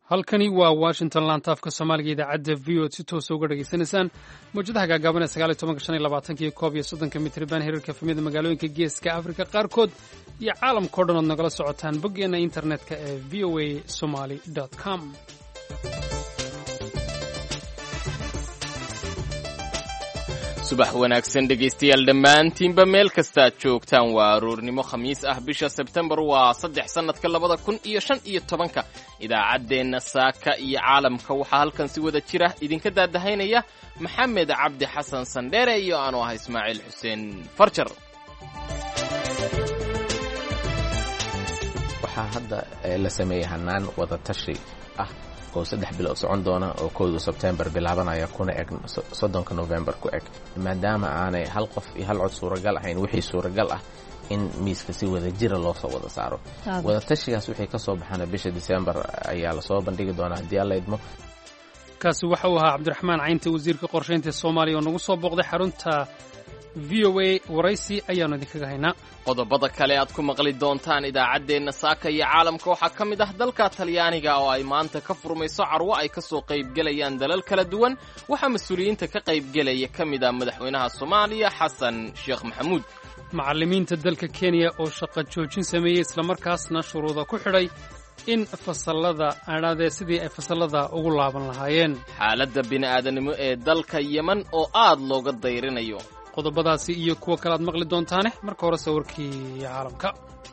halkani waa washington laantaafka soomaaliga idaacadda v o si toosa uga dhegaysanaysaan mawjadaha gaagaaban ee sagaal iyo tobanka shan iyo labaatanka iyo koob iyo soddonka mitriban hirarka efemyada magaalooyinka geeska afrika qaarkood iyo caalamkao dhan ood nagala socotaan boggeenna internetka ee v o a somaly com subax wanaagsan dhegaystayaal dhammaantiinba meel kastaad joogtaan waa aroornimo khamiis ah bisha sebtembar waa saddex sannadka labada kun iyo shan iyo tobanka idaacaddeenna saaka iyo caalamka waxaa halkan si wada jira idinka daadahaynaya maxamed cabdi xasan sandheere iyo aanu ah ismaaciil xuseen farjar waxaa hadda la sameeyey hanaan wada tashi ah oo saddex bilood socon doona oo kooda sebtembar bilaabanaya kuna eg soddonka novembar ku eg maadaama aanay hal qof iyo hal cod suuragal ahayn wixii suuragal ah in miiska si wada jira loo soo wada saaro wadatashigaas wixii ka soo baxana bisha disembar ayaa lasoo bandhigi doonaa haddii alla idmo kaasi waxa uu ahaa cabdiraxmaan caynta wasiirka qorshaynta soomaaliya oo nagu soo booqday xarunta v o a waraysi ayaannu idinkaga haynaa qodobada kale aad ku maqli doontaan idaacaddeenna saaka iyo caalamka waxaa ka mid ah dalka talyaaniga oo ay maanta ka furmayso carwo ay ka soo qaybgelayaan dalal kala duwan waxaa mas-uuliyiinta ka qaybgelaya ka mid ah madaxweynaha soomaaliya xasan sheekh maxamuud macallimiinta dalka kenya oo shaqo joojin sameeyey islamarkaasna shuruuda ku xidhay in fasallada adhaadee sidii ay fasallada ugu laaban lahaayeen xaaladda bini'aadanimo ee dalka yeman oo aad looga dayrinayo qodobadaasi iyo kuwa kale aad maqli doontaane marka hore sawirkii caalamka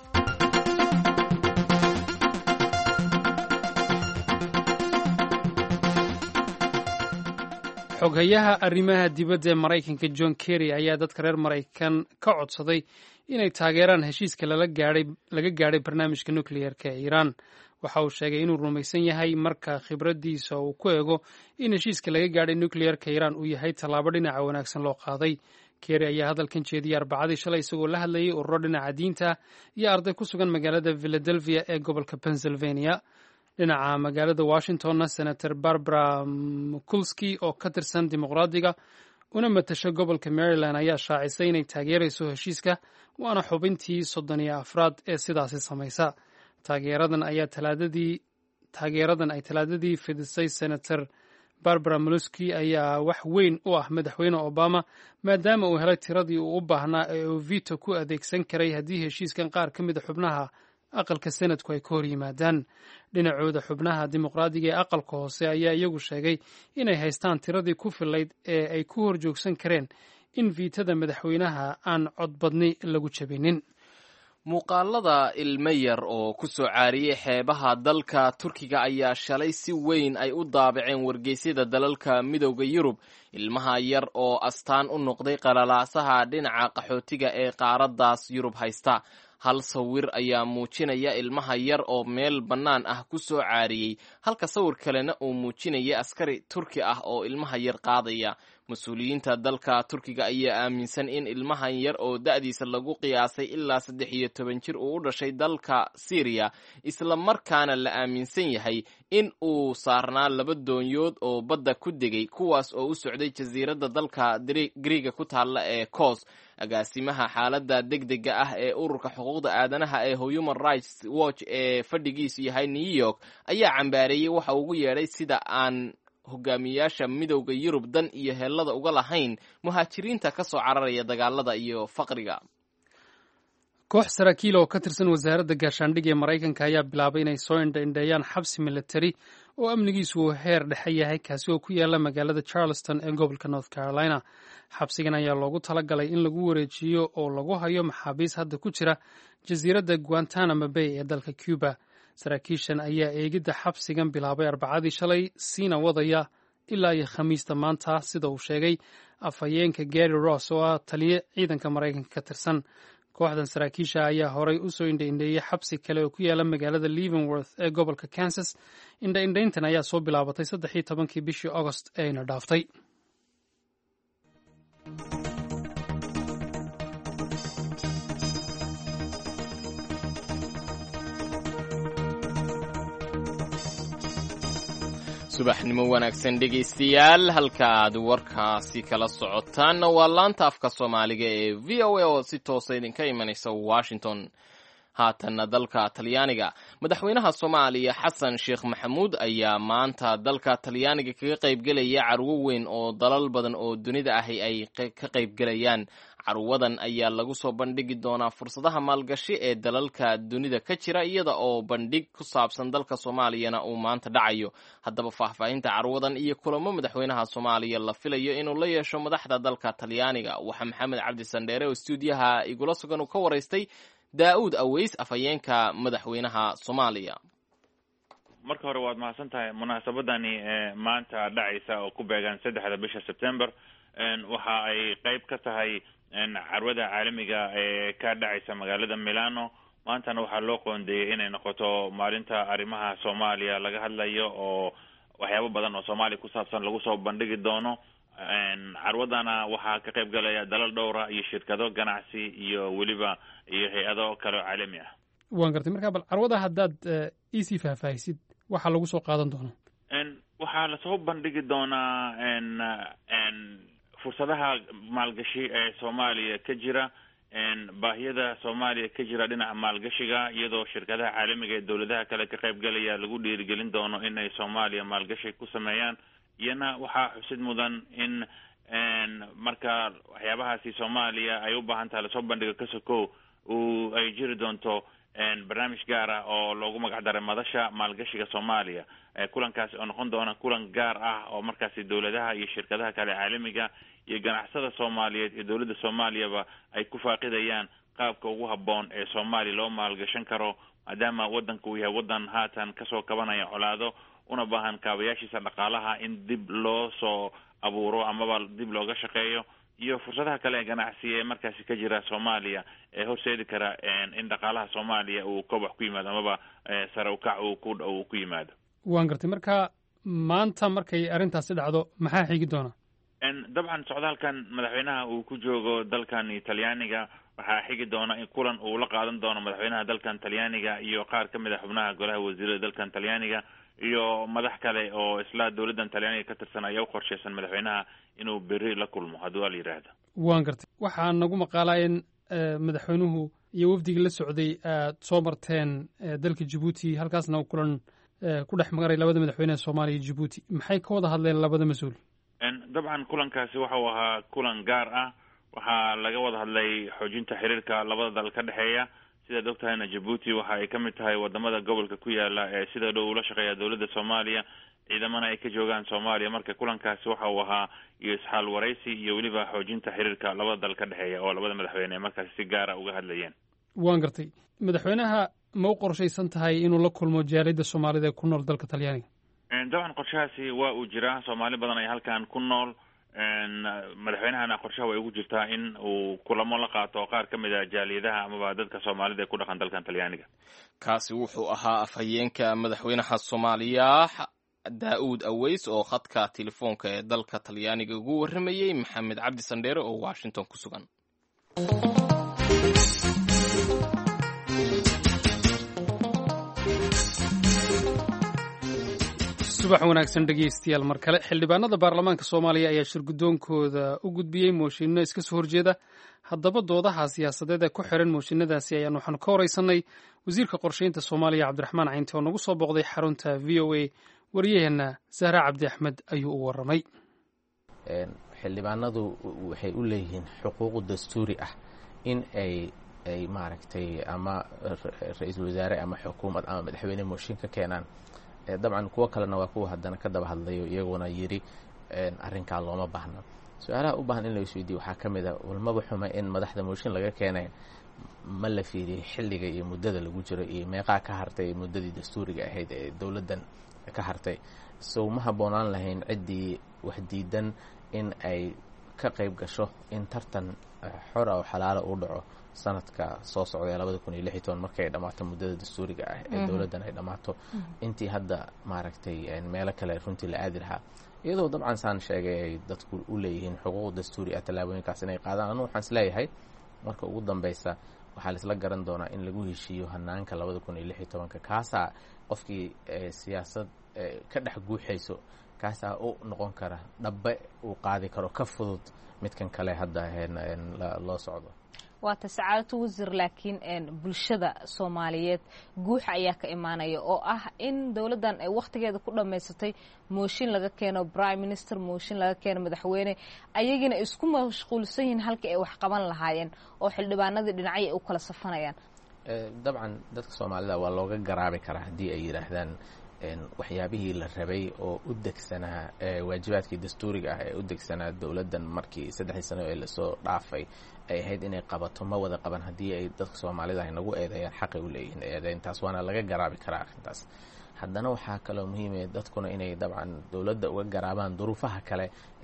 xoghayaha arrimaha dibadda ee maraykanka john kerry ayaa dadka reer maraykan ka codsaday inay taageeraan heshiiska laga gaadhay barnaamijka nukleyerka ee iiraan waxa uu sheegay inuu rumaysan yahay marka khibraddiisa uu ku eego in heshiiska laga gaadhay nukleyerka iiraan uu yahay tallaabo dhinaca wanaagsan loo qaaday kerry ayaa hadalkan jeediyey arbacadii shalay isagoo la hadlayay ururo dhinaca diinta iyo arday ku sugan magaalada philadelphia ee gobolka pennsylvania dhinaca magaalada washingtonna senator barbara mkulski oo ka tirsan dimuqraadiga una matasha gobolka maryland ayaa shaacisay inay taageerayso heshiiska waana xubintii soddon iyo afraad ee sidaasi samaysa taageeradan ayaa talaadadii taageeradan ay talaadadii fidisay senator barbara moluski ayaa wax weyn u ah madaxweyne obama maadaama uu helay tiradii uu u baahnaa ee uu vito ku adeegsan karay haddii heshiiskan qaar ka mid a xubnaha aqalka senadku ay ka hor yimaadaan dhinacooda xubnaha dimuqraadiga ee aqalka hoose ayaa iyagu sheegay inay haystaan tiradii ku filayd ee ay ku hor joogsan kareen in viitada madaxweynaha aan codbadni lagu jabinin muuqaalada ilmo yar oo ku soo caariyey xeebaha dalka turkiga ayaa shalay si weyn ay u daabaceen wargeysyada dalalka midowda yurub ilmaha yar oo astaan u noqday qalalaasaha dhinaca qaxootiga ee qaaraddaas yurub haysta hal sawir ayaa muujinaya ilmaha yar oo meel bannaan ah ku soo caariyey halka sawir kalena uu muujinaya askari turki ah oo ilmaha yar qaadaya mas-uuliyiinta dalka turkiga ayaa aaminsan in ilmahan yar oo da'diisa lagu qiyaasay ilaa saddex iyo toban jir uu u dhashay dalka syriya isla markaana la aaminsan yahay in uu saarnaa laba doonyood oo badda ku degay kuwaas oo u socday jasiiradda dalka griiga ku taalla ee kos agaasimaha xaaladda degdega ah ee ururka xuquuqda aadanaha ee human rights watch ee fadhigiisu yahay new york ayaa cambaareeyey waxa ugu yeedhay sida aan hogaamiyayaasha midowda yurub dan iyo heellada uga lahayn muhaajiriinta ka soo cararaya dagaalada iyo faqriga koox saraakiil oo ka tirsan wasaaradda gaashaandhig ee maraykanka ayaa bilaabay inay soo indhaindheeyaan xabsi military oo amnigiisu uu heer dhexe yahay kaasi oo ku yaala magaalada charleston ee gobolka north carolina xabsigan ayaa loogu talagalay in lagu wareejiyo oo lagu hayo maxaabiis hadda ku jira jasiiradda guantanamo bay ee dalka cuba saraakiishan ayaa eegidda xabsigan bilaabay arbacadii shalay siina wadaya ilaa iyo khamiista maanta sida uu sheegay afhayeenka gary ross oo ah taliye ciidanka maraykanka ka tirsan kooxdan saraakiisha ayaa horay u soo indhaindheeyey xabsi kale oo ku yaala magaalada leavenworth ee gobolka kansas indhaindhayntan ayaa soo bilaabatay saddex iyo tobankii bishii augost ee ayna dhaaftay subaxnimo wanaagsan dhegaystayaal halka aad warkaasi kala socotaanna waa laanta afka soomaaliga ee v o a oo si toosa idinka imanaysa washington haatanna dalka talyaaniga madaxweynaha soomaaliya xasan sheekh maxamuud ayaa maanta dalka talyaaniga kaga qaybgelaya carwo weyn oo dalal badan oo dunida ahi ay ka qaybgelayaan carwadan ayaa lagu soo bandhigi doonaa fursadaha maalgashi ee dalalka dunida ka jira iyada oo bandhig ku saabsan dalka soomaaliyana uu maanta dhacayo haddaba faahfaahinta carwadan iyo kulamo madaxweynaha soomaaliya la filayo inuu la yeesho madaxda dalka talyaaniga waxaa maxamed cabdi sandheere oo stuudiyaha igula sugan uu ka waraystay daa'uud aweys afhayeenka madaxweynaha soomaaliya marka hore waad mahadsan tahay munaasabadani maanta dhacaysa oo ku beegan saddexda bisha september waxa ay qeyb ka tahay carwada caalamiga ee ka dhacaysa magaalada milano maantana waxaa loo qoondeeyey inay noqoto maalinta arrimaha soomaaliya laga hadlayo oo waxyaabo badan oo soomaaliya ku saabsan lagu soo bandhigi doono carwadana waxaa ka qayb galaya dalal dhowra iyo shirkado ganacsi iyo weliba iyo hay-ado kale oo caalami ah waan gartay marka bal carwada haddaad iisii faahfaahisid waxaa lagu soo qaadan doonaa waxaa lasoo bandhigi doonaa fursadaha maalgashi ee soomaaliya ka jira baahiyada soomaaliya ka jira dhinaca maalgashiga iyadoo shirkadaha caalamiga ee dowladaha kale ka qayb galaya lagu dhiirigelin doono inay soomaaliya maalgashi ku sameeyaan iyana waxaa xusid mudan in marka waxyaabahaasi soomaaliya ay u baahan tahay lasoo bandhigo kasokow uu ay jiri doonto barnaamij gaar ah oo loogu magac daray madasha maalgashiga soomaaliya kulankaasi oo noqon doona kulan gaar ah oo markaasi dowladaha iyo shirkadaha kale caalamiga iyo ganacsada soomaaliyeed iyo dowladda soomaaliyaba ay ku faaqidayaan qaabka ugu habboon ee soomaaliya loo maalgashan karo maadaama waddanka uu yahay waddan haatan kasoo kabanaya colaado una baahan kaabayaashiisa dhaqaalaha in dib loo soo abuuro amaba dib looga shaqeeyo iyo fursadaha kale ee ganacsi ee markaasi ka jira soomaaliya ee horseedi kara in dhaqaalaha soomaaliya uu kobax ku yimaado amaba sare ukac uu ku uu ku yimaado waan gartay marka maanta markay arrintaasi dhacdo maxaa xigi doona dabcan socdaalkan madaxweynaha uu ku joogo dalkan talyaaniga waxaa xigi doona in kulan uu la qaadan doono madaxweynaha dalkan talyaaniga iyo qaar ka mid a xubnaha golaha wasiirada dalkan talyaaniga iyo madax kale oo isla dowladdan talyaaniga ka tirsan ayaa u qorsheysan madaxweynaha inuu beri la kulmo hadduu al yidhaahda waan gartay waxaa nagu maqaalaa in madaxweynuhu iyo wafdigii la socday aad soo marteen dalka jabuuti halkaasna kulan ku dhex magaray labada madaxweyneha soomaaliya iyo jabuuti maxay ka wada hadleen labada mas-uul dabcan kulankaasi waxa uu ahaa kulan gaar ah waxaa laga wada hadlay xoojinta xiriirka labada dal ka dhexeeya sidaad og tahayna jabuuti waxa ay ka mid tahay wadamada gobolka ku yaala ee sida dhow ula shaqeeya dowladda soomaaliya ciidamana ay ka joogaan soomaaliya marka kulankaasi waxa uu ahaa iyo isxaal waraysi iyo weliba xoojinta xiriirka labada dal ka dhexeeya oo labada madaxweyne ee markaasi si gaara uga hadlayeen waan gartay madaxweynaha ma u qorshaysan tahay inuu la kulmo jaaliyadda soomaalida ee ku nool dalka talyaaniga dabcan qorshahaasi waa uu jiraa soomaali badan ay halkan ku nool madaxweynahana qorshaha way ugu jirtaa in uu kulamo la qaato qaar ka mid a jaaliyadaha amaba dadka soomaalida ee ku dhaqan dalkan talyaaniga kaasi wuxuu ahaa afhayeenka madaxweynaha soomaaliya daa'uud aweys oo khadka telefoonka ee dalka talyaaniga ugu warramayey maxamed cabdi sandheere oo washington ku sugan subax wanaagsan dhegeystayaal mar kale xildhibaanada baarlamaanka soomaaliya ayaa shirgudoonkooda u gudbiyey mooshinno iska soo horjeeda haddaba doodaha siyaasadeed ee ku xiran mooshinadaasi ayaan waxaanu ka horeysanay wasiirka qorsheynta soomaaliya cabdiraxmaan caynti oo nagu soo booqday xarunta v o a waryaheena sahra cabdi axmed ayuu u waramay xildhibaanadu waxay u leeyihiin xuquuqu dastuuri ah in ay ay maaragtay ama ra-iisul wasaare ama xukuumad ama madaxweyne mooshin ka keenaan dabcan kuwo kalena waa kuwa haddana ka daba hadlayo iyaguna yidhi arrinkaa looma baahna su-aalaha u baahan in la isweydiiyo waxaa ka mid a walmaba xuma in madaxda mooshin laga keenay ma la fiiriyey xilliga iyo muddada lagu jiro iyo meeqaa ka hartay muddadii dastuuriga ahayd ee dowladdan ka hartay sow ma habboonaan lahayn ciddii wax diidan in ay ka qayb gasho in tartan xor ah oo xalaalo uu dhaco sanadka soo socda ee labada kun iyo lix iyo toban markay dhammaato muddada dastuuriga ah ee dowladdan ay dhammaato intii hadda maaragtay meelo kale runtii la aadi lahaa iyadoo dabcan saan sheegay ay dadku u leeyihiin xuquuq dastuuri ah tallaabooyinkaas inay qaadaan anu waxaan isleeyahay marka ugu dambeysa waxaa laisla garan doonaa in lagu heshiiyo hanaanka labada kun iyo lix iyo tobanka kaasaa qofkii siyaasad ka dhex guuxayso kaasaa u noqon kara dhabbe uu qaadi karo ka fudud midkan kale hadda loo socdo waata sacaadatu wasiir laakiin bulshada soomaaliyeed guuxa ayaa ka imaanaya oo ah in dowladdan ay wakhtigeeda ku dhammaysatay mooshin laga keeno prime minister mooshin laga keeno madaxweyne ayagiina ay isku mashquulsan yihiin halkii ay wax qaban lahaayeen oo xildhibaanadii dhinacyo ay u kala safanayaan dabcan dadka soomaalida waa looga garaabi karaa haddii ay yidhaahdaan waxyaabihii la rabay oo u degsanaa waajibaadkii dastuuriga ah ee u degsanaa dowladdan markii saddexdii sano ee lasoo dhaafay ay ahayd inay qabato ma wada qaban haddii ay dadka soomaalida ay nagu eedeeyaan xaqay u leeyihiin eedeyntaas waana laga garaabi karaa arrintaas haddana waxaa kaloo muhiimaya dadkuna inay dabcan dowladda uga garaabaan duruufaha kale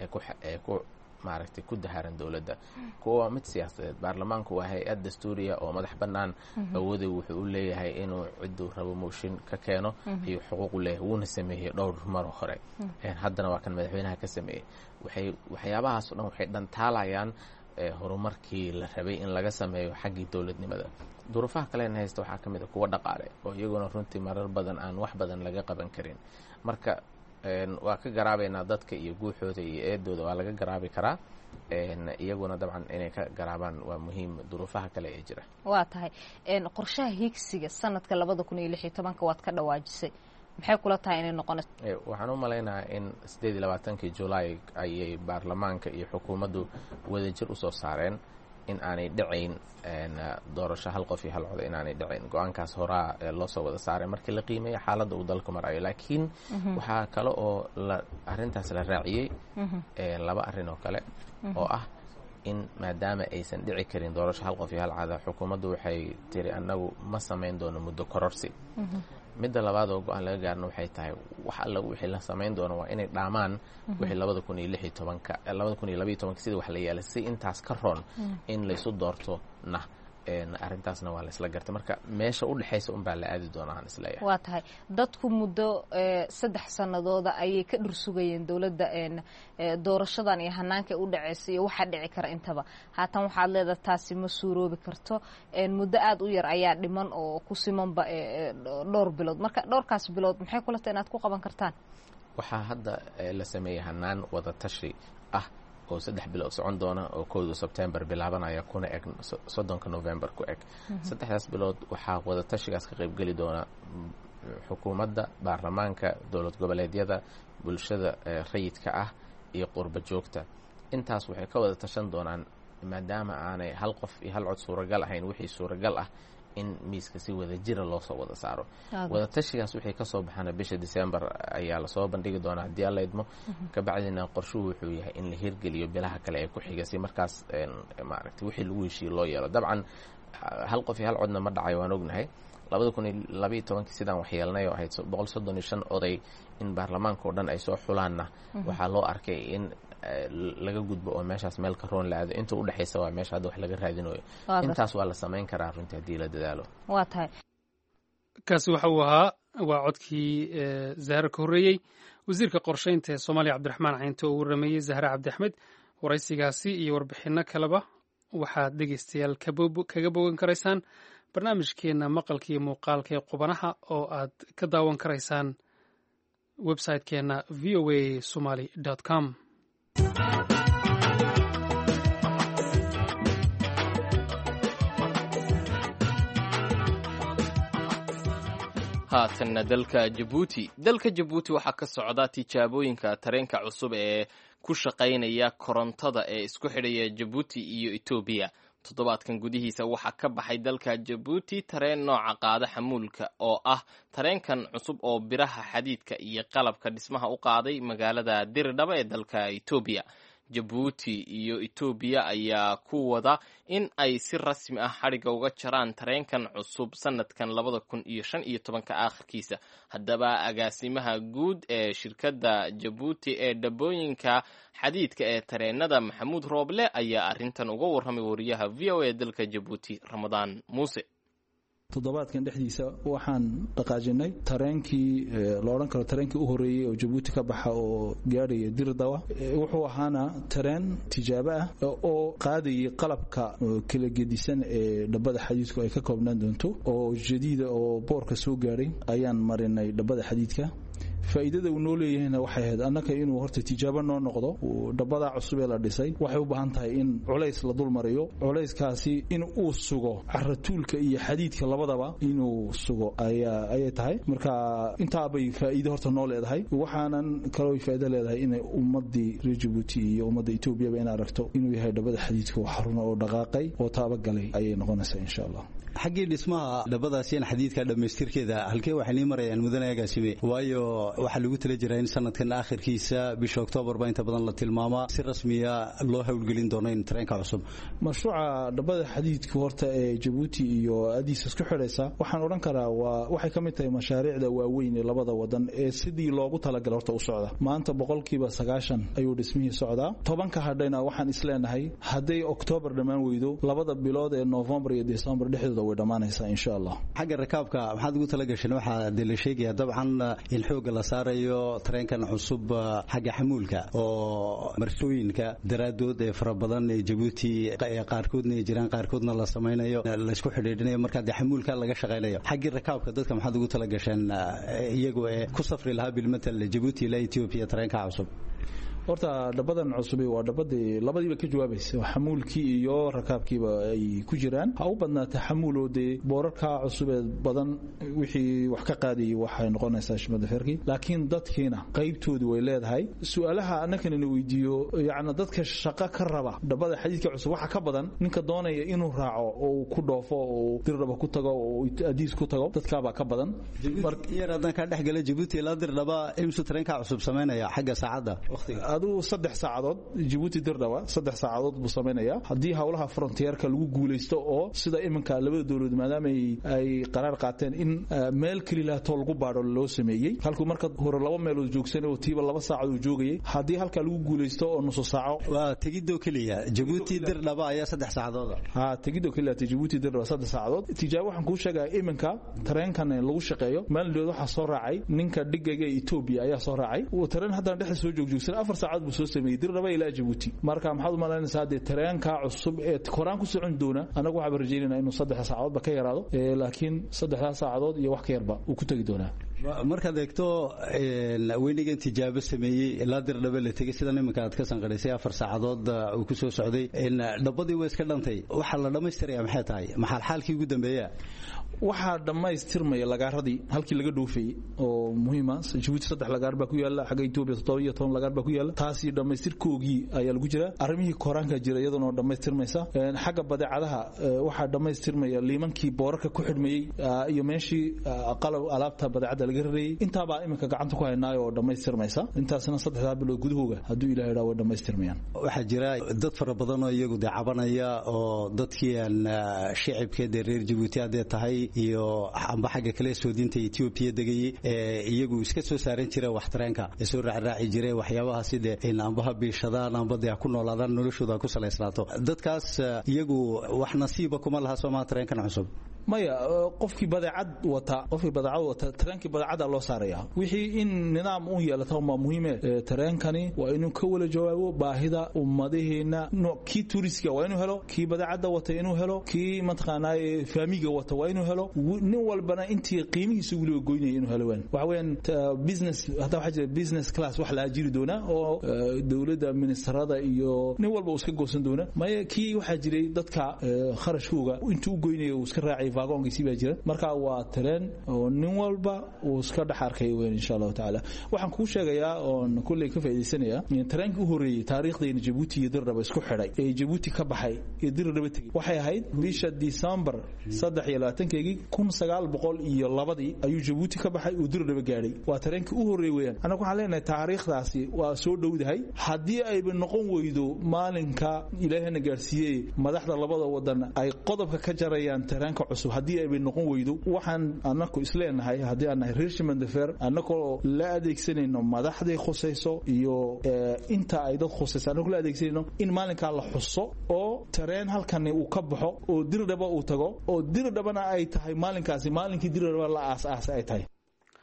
ee ku maaragtay ku daharan dowladda kuwa waa mid siyaasadeed baarlamaanku waa hay-ad dastuuriya oo madax bannaan awooday wuxuu u leeyahay inuu cidduu rabo mooshin ka keeno ayuu xuquuq u leeyahay wuuna sameeyey dhowr maro hore haddana waa kan madaxweynaha ka sameeyey waxay waxyaabahaas o dhan waxay dhantaalayaan horumarkii la rabay in laga sameeyo xaggii dowladnimada duruufaha kalena haysta waxaa ka mid a kuwa dhaqaale oo iyaguna runtii marar badan aan wax badan laga qaban karin marka waa ka garaabaynaa dadka iyo guuxooda iyo eedooda waa laga garaabi karaa iyaguna dabcan inay ka garaabaan waa muhiim duruufaha kale ee jira waa tahay qorshaha higsiga sanadka labada kun iyo lix iyo tobanka waad ka dhawaajisay maxay kula tahay inay noqonayso waxaan u malaynayaa in siddeed iyo labaatankii julaay ayay baarlamaanka iyo xukuumaddu wadajir usoo saareen in aanay dhacayn doorasho hal qof iyo hal coda inaanay dhacayn go-aankaas horaa loo soo wada saaray markii la qiimeeya xaaladda uu dalku marayo laakiin waxaa kale oo la arrintaas la raaciyey laba arrin oo kale oo ah in maadaama aysan dhici karin doorasho hal qof iyo hal cada xukuumaddu waxay tiri annagu ma samayn doono muddo kororsi midda labaad oo go-aan laga gaarna waxay tahay wax alla wixii la samayn doono waa inay dhaamaan wixii labada kun iyo lix iyo tobanka labada kun iyo labaiyo tobanka sida wax la yeelay si intaas ka roon in laysu doorto na arrintaasna waa laysla gartay marka meesha u dhexaysa unbaa la aadi doona aan isleeyahay waa tahay dadku muddo saddex sanadooda ayay ka dhursugayeen dowladda doorashadan iyo hanaanka u dhaceysa iyo waxaa dhici kara intaba haatan waxaad leedaha taasi ma suuroobi karto muddo aada u yar ayaa dhiman oo ku simanba dhowr bilood marka dhowrkaas bilood maxay kula tahay inaad ku qaban kartaan waxaa hadda la sameeyey hanaan wada tashi ah oo saddex bilood socon doona oo kowda sebtembar bilaabanaya kuna eg soddonka november ku eg saddexdaas bilood waxaa wada tashigaas ka qaybgeli doona xukuumadda baarlamaanka dowlad goboleedyada bulshada rayidka ah iyo qurba joogta intaas waxay ka wada tashan doonaan maadaama aanay hal qof iyo hal cod suuragal ahayn wixii suuragal ah in miiska si wada jira loo soo wada saaro wada tashigaas wixii kasoo baxana bisha december ayaa lasoo bandhigi doonaa haddii alla idmo kabacdina qorshuhu wuxuu yahay in la hirgeliyo bilaha kale ee ku xiga si markaas maaragtay wixii lagu heshiiye loo yeelo dabcan hal qof iyo hal codna ma dhacayo waan ognahay labada kun iyo labaiyo tobankii sidaan waxyeelnay oo ahayd boqol soddon iyo shan oday in baarlamaanka oo dhan ay soo xulaanna waxaa loo arkay in laga gudbo oo meeshaas meel ka roon la aado inta u dhexaysa waa meesha hadda wax laga raadinayo intaas waa la samayn karaa runtii haddii la dadaalo waa tahay kaasi waxa uu ahaa waa codkii zahra ka horreeyey wasiirka qorsheynta ee soomaaliya cabdiraxmaan caynto oo warrameeyey zahra cabdi axmed waraysigaasi iyo warbixinno kaleba waxaad dhegeystayaal kaga bogan karaysaan barnaamijkeenna maqalka iyo muuqaalka ee qubanaha oo aad ka daawan karaysaan website-keenna v o a somaly com haatanna dalka jabuuti dalka jabuuti waxaa ka socda tijaabooyinka tareenka cusub ee ku shaqaynaya korontada ee isku xidhaya jabuuti iyo etoobiya toddobaadkan gudihiisa waxaa ka baxay dalka jabuuti tareen nooca qaada xamuulka oo ah tareenkan cusub oo biraha xadiidka iyo qalabka dhismaha u qaaday magaalada diridhaba ee dalka etoobiya jabuuti iyo etoobiya ayaa ku wada in ay si rasmi ah xadhigga uga jaraan tareenkan cusub sanadkan labada kun iyo shan iyo tobanka aakhirkiisa haddaba agaasimaha guud ee shirkadda jabuuti ee dhabooyinka xadiidka ee tareenada maxamuud rooble ayaa arrintan uga warramay wariyaha v o a dalka jabuuti ramadaan muuse toddobaadkan dhexdiisa waxaan dhaqaajinay tareenkii la odhan karo tareenkii u horreeyey oo jabuuti ka baxa oo gaadhaya dirdawa wuxuu ahaana tareen tijaabo ah oo qaadayay qalabka kala gedisan ee dhabbada xadiidku ay ka koobnaan doonto oo jadiida oo boorka soo gaadhay ayaan marinay dhabbada xadiidka faa'iidada uu noo leeyahayna waxay ahayd annaka inuu horta tijaabo noo noqdo dhabadaa cusub ee la dhisay waxay u baahan tahay in culays la dul mariyo culayskaasi in uu sugo caratuulka iyo xadiidka labadaba inuu sugo ayay tahay marka intaabay faa'iide horta noo leedahay waxaanan kaloo faa'iido leedahay inay ummadii reer jabuuti iyo ummadda etoobiyaba in aragto inuu yahay dhabada xadiidka oo xaruna oo dhaqaaqay oo taabagalay ayay noqonaysaa insha allah xaggii dhismaha dhabadaasiin xadiidka dhammaystirkeeda halkee waxay nii marayaan mudane agaasime waayo waxaa lagu tala jiraa in sanadkan aakhirkiisa bisha oktoobar baa inta badan la tilmaamaa si rasmiya loo howlgelin doono in tareenka cusub mashruuca dhabada xadiidka horta ee jabuuti iyo adiis isku xidhaysa waxaan odhan karaa waa waxay ka mid tahay mashaariicda waaweyn ee labada wadan ee sidii loogu talagalay horta u socda maanta boqolkiiba sagaashan ayuu dhismihii socdaa tobanka hadhayna waxaan isleenahay hadday oktoobar dhammaan weydo labada bilood ee noofembar iyo desembar dhexdooda way dhammaanaysaa insha allah xagga rakaabka maxaad ugu tala gasheen waxaa dee la sheegaya dabcan in xoogga la saarayo tareenkan cusub xagga xamuulka oo marsooyinka daraadood ee fara badan ee jabuuti qaarkoodna ay jiraan qaarkoodna la samaynayo laysku xidhiidhinayo markaa dee xamuulka laga shaqaynayo xaggii rakaabka dadka maxaad ugu tala gasheen iyagu ee ku safri lahaa bilmatal jabuuti ilaa etoobiya tareenka cusub horta dhabadan cusubi waa dhabadii labadiiba ka jawaabaysa xamuulkii iyo rakaabkiiba ay ku jiraan ha u badnaata xamuuloo dee boorarka cusubee badan wixii wax ka qaadayay waxay noqonaysaa shimadaferkii laakiin dadkiina qaybtoodii way leedahay su-aalaha annakanina weydiiyo yacni dadka shaqo ka raba dhabada xadiidka cusub waxa ka badan ninka doonaya inuu raaco oo ku dhoofo oo dirdhaba ku tago oo adiis ku tago dadkaabaa ka badan yar haddaan kaa dhexgala jabuuti ilaa dirdhaba imsu tareenka cusub samaynaya xagga saacadda waqtiga aduu saddex saacadood jabuuti dirdhawa saddex saacadood buu samaynayaa haddii howlaha frontierka lagu guulaysto oo sida iminka labada dowladood maadaama ay qaraar qaateen in meel kelilaatoo lagu baadho loo sameeyey halkuu marka hore laba meelood joogsanay oo tiiba laba saacad uu joogayay haddii halkaa lagu guulaysto oo nusu saaco waa tegidoo keliya jabuuti dirdhaba ayaa saddex saacadooda ha tegidoo keliya jabuuti dirdhaba saddex saacadood tijaabo waxaan kuu sheegaya iminka tareenkan lagu shaqeeyo maalindhood waxaa soo raacay ninka dhigayga etoobiya ayaa soo raacay tareen haddana dhexda soo joogjoogsan afar saacad buu soo sameeyey dirdhaba ilaa jabuuti marka maxaad u malaynaysaa dee tareenka cusub ee koraan ku socon doona annagu waxaaba rajaynayna inuu saddex saacadoodba ka yaraado laakiin saddexdaas saacadood iyo wax ka yarba uu ku tegi doonaa markaad eegto weynigan tijaabo sameeyey ilaa dirdhabe la tegey sidan iminka aad ka sanqadhaysay afar saacadood uu ku soo socday dhabadii way iska dhantay waxaa la dhammaystiraya maxay tahay maxaa xaalkii ugu dambeeya waxaa dhammaystirmaya lagaaradii halkii laga dhoofayey oo muhiima jabuuti saddex lagaar baa ku yaala xagga etoobiya toddoba iyo toban lagaar baa ku yaala taasi dhammaystirkoogii ayaa lagu jira arrimihii koraanka jira iyaduna oo dhammaystirmaysa xagga badeecadaha waxaa dhammaystirmaya liimankii boorarka ku xidhmayey iyo meeshii qalab alaabta badeecadda laga rarayey intaabaa iminka gacanta ku haynaayo oo dhammaystirmaysa intaasna saddexdaa bilood gudahooga hadduu ilaha idhaa way dhammaystirmayaan waxaa jira dad fara badan oo iyagu dee cabanaya oo dadkii aan shicibka dee reer jabuuti haddee tahay iyo amba xagga kale soodinta etoobiya degayey ee iyagu iska soo saaran jira wax tareenka ee soo raacraaci jire waxyaabahaasi dee in ambaha biishadaan amba dee ku noolaadaan noloshooda ku salaysnaato dadkaas iyagu wax nasiiba kuma laha soomaa tareenkan cusub maya qofkii badeecad wata qofkii badeecad wata tareenkii badeecada loo saaraya wixii in nidaam u yeelata waa muhiime tareenkani waa inuu ka wala jawaabo baahida ummadaheena kii tuuristiga waa inuu helo kii badeecada wata inuu helo kii mataqaanaaye faamiga wata waa inuu helo nin walbana intii qiimihiisa weliba goynaya inuu helo waan waxa weeyaan business hadda waxaa jira business class wax la ajiri doonaa oo dowladda ministarada iyo nin walba uu iska goosan doona maya kii waxaa jiray dadka kharashkooga intuu u goynaya uu iska raacay vagonkiisii baa jira marka waa tareen oo nin walba uu iska dhex arkay weyn insha allahu tacaala waxaan kuu sheegayaa oon kulley ka faa'iidaysanaya tareenkii u horreeyey taariikhdayna jabuuti iyo dirdhaba isku xidhay ee jabuuti ka baxay ee dirdhaba tegey waxay ahayd bisha disembar saddex iyo labaatankeygii kun sagaal boqol iyo labadii ayuu jabuuti ka baxay uu dirdhaba gaadhay waa tareenkii u horreeyey weeyaan annagu waxaan leenahay taariikhdaasi waa soo dhowdahay haddii ayba noqon weydo maalinka ilaahana gaadhsiiyey madaxda labada wadan ay qodobka ka jarayaan tareenka cusub haddii ayba noqon weydo waxaan anaku isleenahay haddii aan nahay reer shimandefer annagoo la adeegsanayno madaxday khusayso iyo inta ay dad khusayso annagoo la adeegsanayno in maalinkaa la xuso oo tareen halkani uu ka baxo oo dirdhaba uu tago oo dirdhabana ay tahay maalinkaasi maalinkii dirdhaba la aas-aasay ay tahay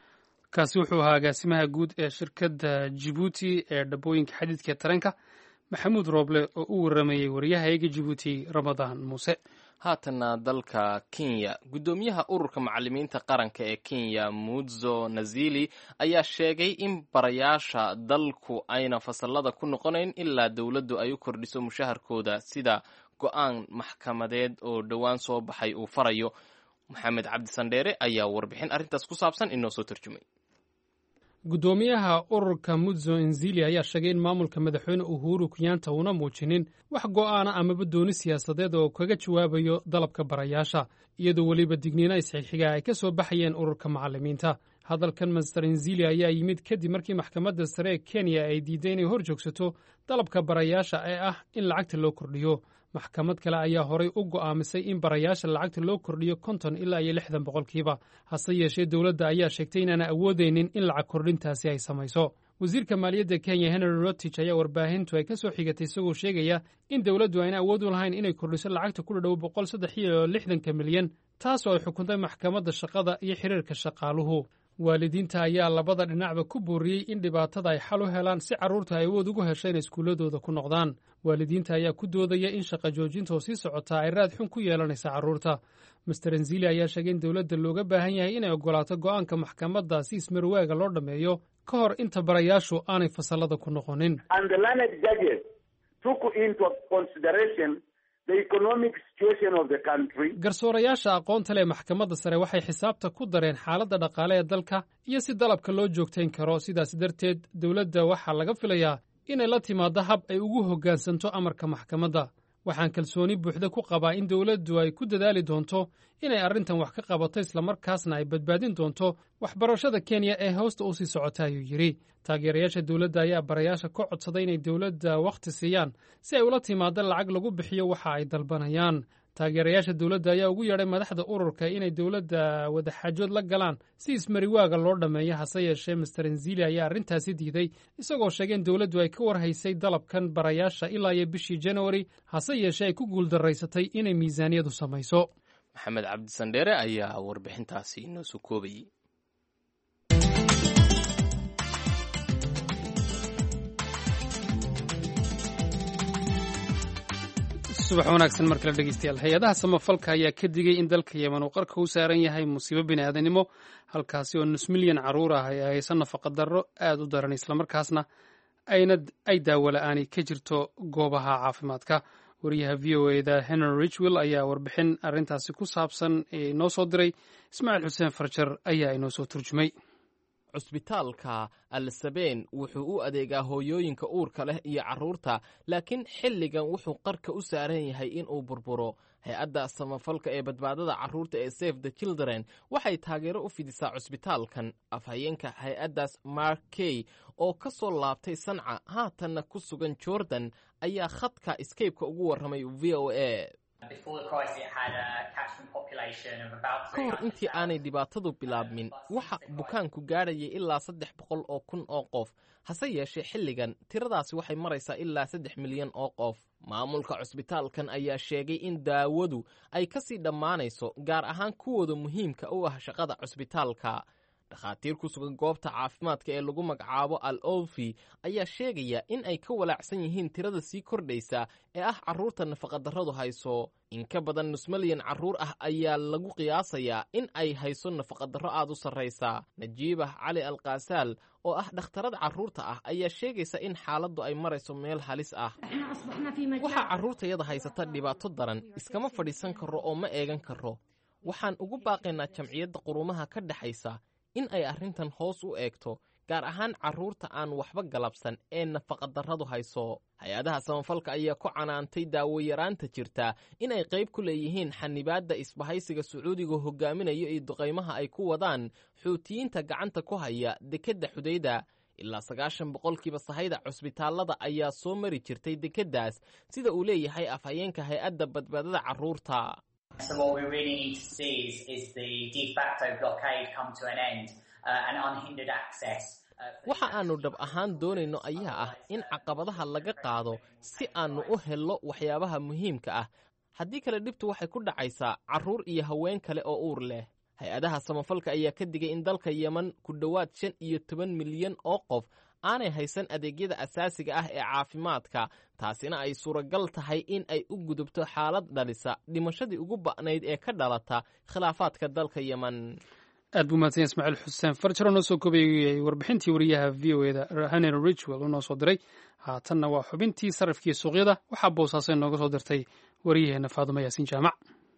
kaasi wuxuu ahaa agaasimaha guud ee shirkadda jibuuti ee dhabooyinka xadiidka tareenka maxamuud rooble oo u waramayey wariyahayaga jibuuti ramadaan muuse haatana dalka kenya guddoomiyaha ururka macalimiinta qaranka ee kenya mudzo nazili ayaa sheegay in barayaasha dalku ayna fasalada ku noqonayn ilaa dowladdu ay u kordhiso mushaharkooda sida go-aan maxkamadeed oo dhowaan soo baxay uu farayo maxamed cabdi sandheere ayaa warbixin arrintaas ku saabsan inoo soo tarjumay guddoomiyaha ururka mudzo enzili ayaa sheegay in maamulka madaxweyne uhuru kenyaanta uuna muujinin wax go'aana amaba dooni siyaasadeed oo kaga jawaabayo dalabka barayaasha iyadoo weliba digniina isxigxiga ay ka soo baxayeen ururka macalimiinta hadalkan master enzili ayaa yimid kadib markii maxkamadda sare ee kenya ay diiday inay hor joogsato dalabka barayaasha ee ah in lacagta loo kordhiyo maxkamad kale ayaa horay u go'aamisay in barayaasha lacagta loo kordhiyo konton ilaa iyo lixdan boqolkiiba hase yeeshee dowladda ayaa sheegtay inaana awoodaynin in lacag kordhintaasi ay samayso wasiirka maaliyadda kenya henry rotich ayaa warbaahintu ay ka soo xigatay isagoo sheegaya in dowladdu ayna awood u lahayn inay kordhiso lacagta ku dhadhow boqol saddex iyo lixdanka milyan taasoo ay xukuntay maxkamadda shaqada iyo xiriirka shaqaaluhu waalidiinta ayaa labada dhinacba ku booriyey in dhibaatada ay xal u helaan si carruurta ay awood ugu hesho inay iskuulladooda ku noqdaan waalidiinta ayaa ku doodaya in shaqa joojinta oo sii socotaa ay raad xun ku yeelanaysa carruurta master enzili ayaa sheegay in dowladda looga baahan yahay inay oggolaato go'aanka maxkamadda si ismarwaaga loo dhammeeyo ka hor inta barayaashu aanay fasallada ku noqonin garsoorayaasha aqoonta leh maxkamadda sare waxay xisaabta ku dareen xaaladda dhaqaale ee dalka iyo si dalabka loo joogtayn karo sidaas darteed dowladda waxaa laga filayaa inay la timaaddo hab ay ugu hoggaansanto amarka maxkamadda waxaan kalsooni buuxda ku qabaa in dowladdu ay ku dadaali doonto inay arrintan wax ka qabato islamarkaasna ay badbaadin doonto waxbarashada kenya ee hoosta u sii socota ayuu yidhi taageerayaasha dowladda ayaa barayaasha ka codsaday inay dowladda wakhti siiyaan si ay ula timaado lacag lagu bixiyo waxa ay dalbanayaan taageerayaasha dowladda ayaa ugu yeedhay madaxda ururka inay dowladda wadaxaajood la galaan si ismariwaaga loo dhammeeyo hase yeeshee master enzili ayaa arrintaasi diiday isagoo sheegay in dowladdu ay ka warhaysay dalabkan barayaasha ilaa iyo bishii januari hase yeeshee ay ku guuldaraysatay inay miisaaniyadu samayso maxamed cabdi sandheere ayaa warbixintaasi inoo soo koobayey subax wanaagsan mar kale dhegeystayaal hay-adaha samafalka ayaa ka digay in dalka yemen uu qarka u saaran yahay musiibo bini'aadanimo halkaasi oo nus milyan carruur ah ay hayso nafaqa darro aad u daran islamarkaasna ayna ay daawo la-aani ka jirto goobaha caafimaadka wariyaha v o eda henry richwill ayaa warbixin arrintaasi ku saabsan inoo soo diray ismaaciil xuseen farjar ayaa inoo soo turjumay cusbitaalka al-sabeen wuxuu u adeegaa hooyooyinka uurka leh iyo carruurta laakiin xilligan wuxuu qarka u saaran yahay inuu burburo hay-adda samafalka ee badbaadada carruurta ee safe the children waxay taageero u fidisaa cusbitaalkan afhayeenka hay-addaas mark key oo ka soo laabtay sanca haatanna ku sugan jordan ayaa khadka scaybeka ugu warramay v o a ka hor intii aanay dhibaatadu bilaabmin waxa bukaanku gaadhayay ilaa saddex boqol oo kun oo qof hase yeeshee xilligan tiradaasi waxay maraysaa ilaa saddex milyan oo qof maamulka cusbitaalkan ayaa sheegay in daawadu ay ka sii dhammaanayso gaar ahaan kuwooda muhiimka u ah shaqada cusbitaalka dhakhaatiir ku sugan goobta caafimaadka ee lagu magacaabo al olfi ayaa sheegaya in ay ka walaacsan yihiin tirada sii kordhaysa ee ah carruurta nafaqadarradu hayso in ka badan nus malyan carruur ah ayaa lagu qiyaasayaa in ay hayso nafaqadarro aad u sarraysa najiibah cali al kaasaal oo ah dhakhtarad carruurta ah ayaa sheegaysa in xaaladdu ay marayso meel halis ah waxaa carruurtayada haysata dhibaato daran iskama fadhiisan karo oo ma eegan karo waxaan ugu baaqaynaa jamciyadda qurumaha ka dhexaysa in ay arrintan hoos u eegto gaar ahaan carruurta aan waxba galabsan ee nafaqadarradu hayso hay-adaha samafalka ayaa ku canaantay daawoyaraanta jirta in ay qayb ku leeyihiin xanibaadda isbahaysiga sacuudiga hogaaminayo iyo duqaymaha ay ku wadaan xuutiyiinta gacanta ku haya dekedda xudayda ilaa sagaashan boqolkiiba sahayda cusbitaallada ayaa soo mari jirtay dekeddaas sida uu leeyahay afhayeenka hay-adda badbaadada carruurta waxa aannu dhab ahaan doonayno ayaa ah in caqabadaha laga qaado si aannu u hello waxyaabaha muhiimka ah haddii kale dhibtu waxay ku dhacaysaa carruur iyo haween kale oo uur leh hay-adaha samafalka ayaa ka digay in dalka yeman ku dhowaad shan iyo toban milyan oo qof aanay haysan adeegyada asaasiga ah ee caafimaadka taasina ay suuragal tahay in ay u gudubto xaalad dhalisa dhimashadii ugu ba'nayd ee ka dhalata khilaafaadka dalka yemen aad buu mahadsan ismaaciil xuseen farjaro noo soo kobayay warbixintii wariyaha v o eda henry richwell uu noo soo diray haatanna waa xubintii sarrifkii suuqyada waxaa boosaaso nooga soo dirtay wariyaheenna faadumo yaasiin jaamac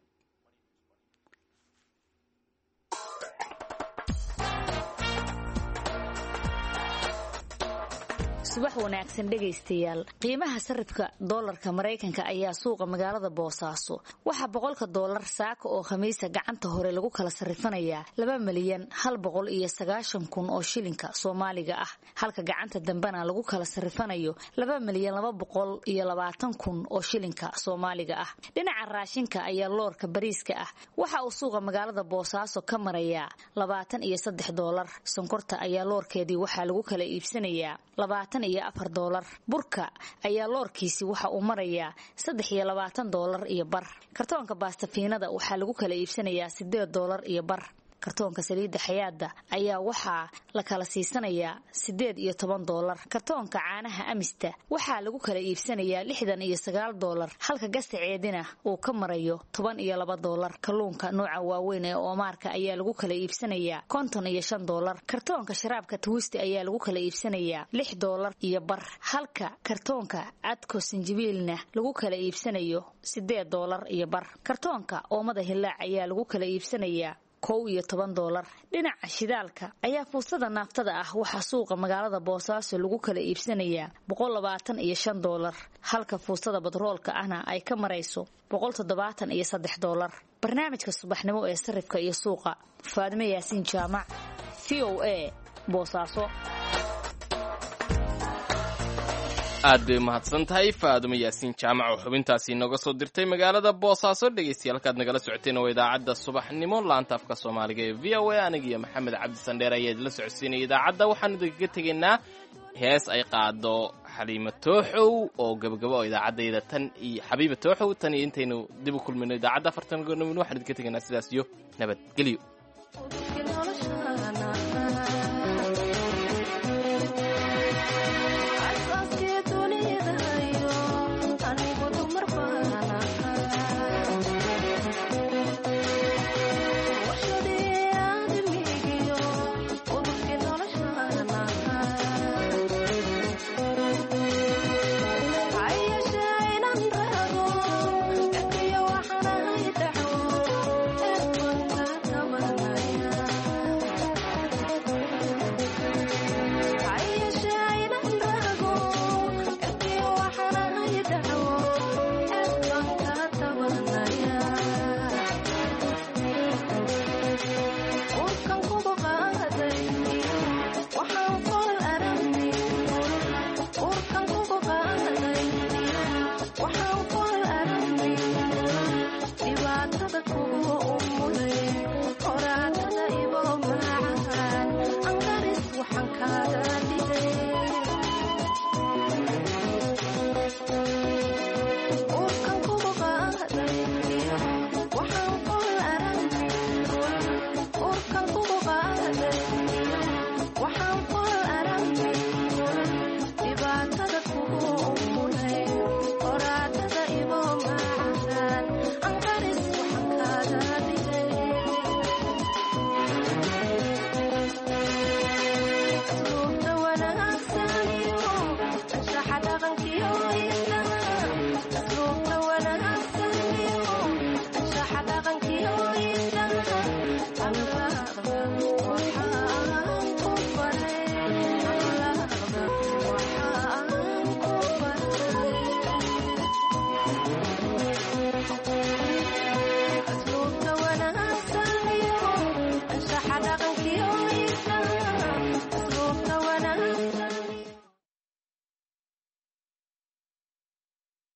subax wanaagsan dhegaystayaal qiimaha sarifka doolarka maraykanka ayaa suuqa magaalada boosaaso waxaa boqolka doolar saaka oo khamiisa gacanta hore lagu kala sarifanayaa laba milyan hal boqol iyo sagaashan kun oo shilinka soomaaliga ah halka gacanta dambena lagu kala sarifanayo laba milyan laba boqol iyo labaatan kun oo shilinka soomaaliga ah dhinaca raashinka ayaa loorka bariiska ah waxa uu suuqa magaalada boosaaso ka marayaa labaatan iyo saddex doolar sonkorta ayaa loorkeedii waxaa lagu kala iibsanayaa labaatan iyo afar doolar burka ayaa loorkiisi waxa uu marayaa saddex iyo labaatan doolar iyo bar kartoonka baastafiinada waxaa lagu kala iibsanayaa sideed doolar iyo bar kartoonka saliidda xayaada ayaa waxaa la kala siisanayaa siddeed iyo toban doolar kartoonka caanaha amista waxaa lagu kala iibsanayaa lixdan iyo sagaal doolar halka gasaceedina uu ka marayo toban iyo laba doolar kalluunka nooca waaweyn ee oomaarka ayaa lagu kala iibsanayaa konton iyo shan doolar kartoonka sharaabka twisti ayaa lagu kala iibsanayaa lix doolar iyo bar halka kartoonka cadko sinjibiilna lagu kala iibsanayo siddeed doolar iyo bar kartoonka oomada hilaac ayaa lagu kala iibsanayaa kow iyo toban doolar dhinaca shidaalka ayaa fuusada naaftada ah waxaa suuqa magaalada boosaaso lagu kala iibsanayaa boqol labaatan iyo shan doolar halka fuusada batroolka ahna ay ka marayso boqol toddobaatan iyo saddex doolar barnaamijka subaxnimo ee sarifka iyo suuqa faadime yaasiin jaamac v o a boosaaso aad bay umahadsan tahay faadumo yaasiin jaamac oo xubintaasi inooga soo dirtay magaalada boosaaso dhegaystayaal halkaad nagala socoteen waa idaacadda subaxnimo laanta afka soomaaliga ee v o a aniga iyo maxamed cabdi sandheer ayaa idinla socodsiinaya idaacadda waxaanu idinkaga tegaynaa hees ay qaado xaliimo tooxow oo gabagabo oo idaacaddayda tan iyo xabiiba tooxow tan iyo intaynu dib u kulmayno idaacadda afartan goornimo waxaan idinka tegaynaa sidaas iyo nabadgelyo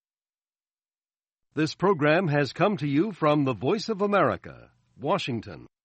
This program has come to you from the Voice of America, Washington.